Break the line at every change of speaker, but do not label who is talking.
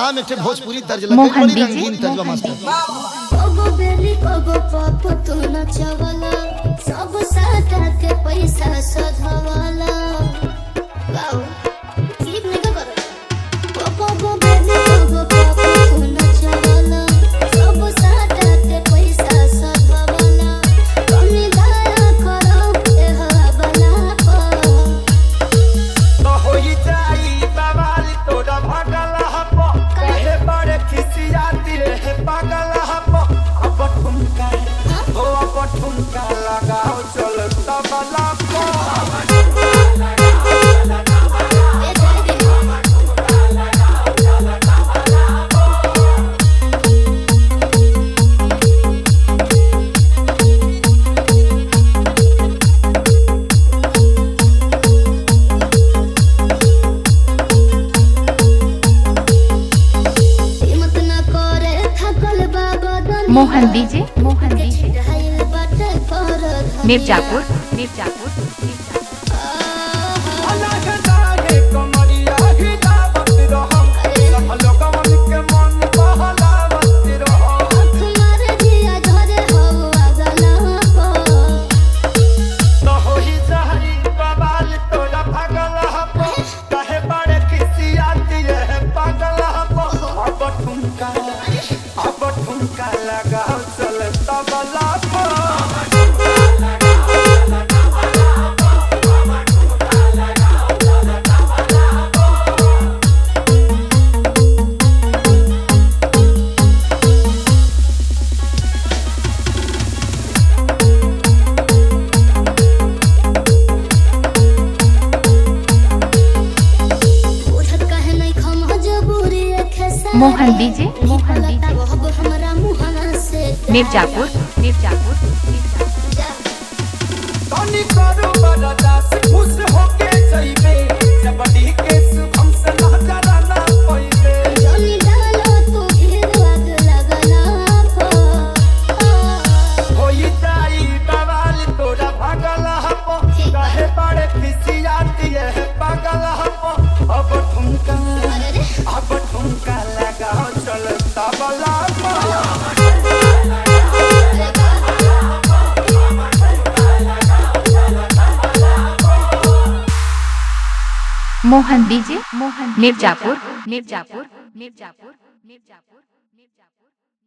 हम एक ठे भोजपुरी तर्ज लगे
मोहन
बड़ी
डीजे,
रंगीन तर्जबा
मोहन
मास्टर
डीजे।
कबो बेली कबो पाप तू नचवला सब साटा के पैसा सधवला वाओ ठीक नहीं का करो कबो बेली कबो पाप तू नचवला सब साटा के पैसा सधवला कमी दया करो ए हवाला पर
तो होई जाई बवाल तोरा भगल हप कहे बड़े खिसियाती रहे पागल हप अब ठुमका हो अब ठुमका लगाओ चल तबला को
ए जल्दी हिम्मत न करे थकल बाबा दनी
मोहन डीजे मोहन डीजे
छिड़ाइल बाटे पर धनी
मिर्जापुर मिर्जापुर मिर्जापुर
अलग जागे कमरिया हिलावत रहम सब लोगवन के मन बहलावत रहम
तुम्हारे जिया झरे हो अगला को
तो होई जाई बवाल तोरा भगल हप कहे बड़े खिसियाती रहे पागल हप अब ठुमका अब ठुमका लगाओ चल तबला पर
उठत कहे नहीं खम जबूरी खेसा
मोहन डीजे मोहन डीजे
अब हमरा मुहना से
मिर्जापुर मिर्जापुर मिर्जापुर
जा।
तनी करू बरदास खुश होके जइबे जबड़ी के शुभम से नजर ना पइबे
जनी डालो तू घेर आग लगला पर
होई जाई बवाल तोरा भगल हप कहे बड़े खिसियाती है पागल हप अब ठुमका
अरे रे
अब ठुमका लगाओ चल तबला पर
मोहन डीजे मोहन मिर्जापुर मिर्जापुर मिर्जापुर मिर्जापुर मिर्जापुर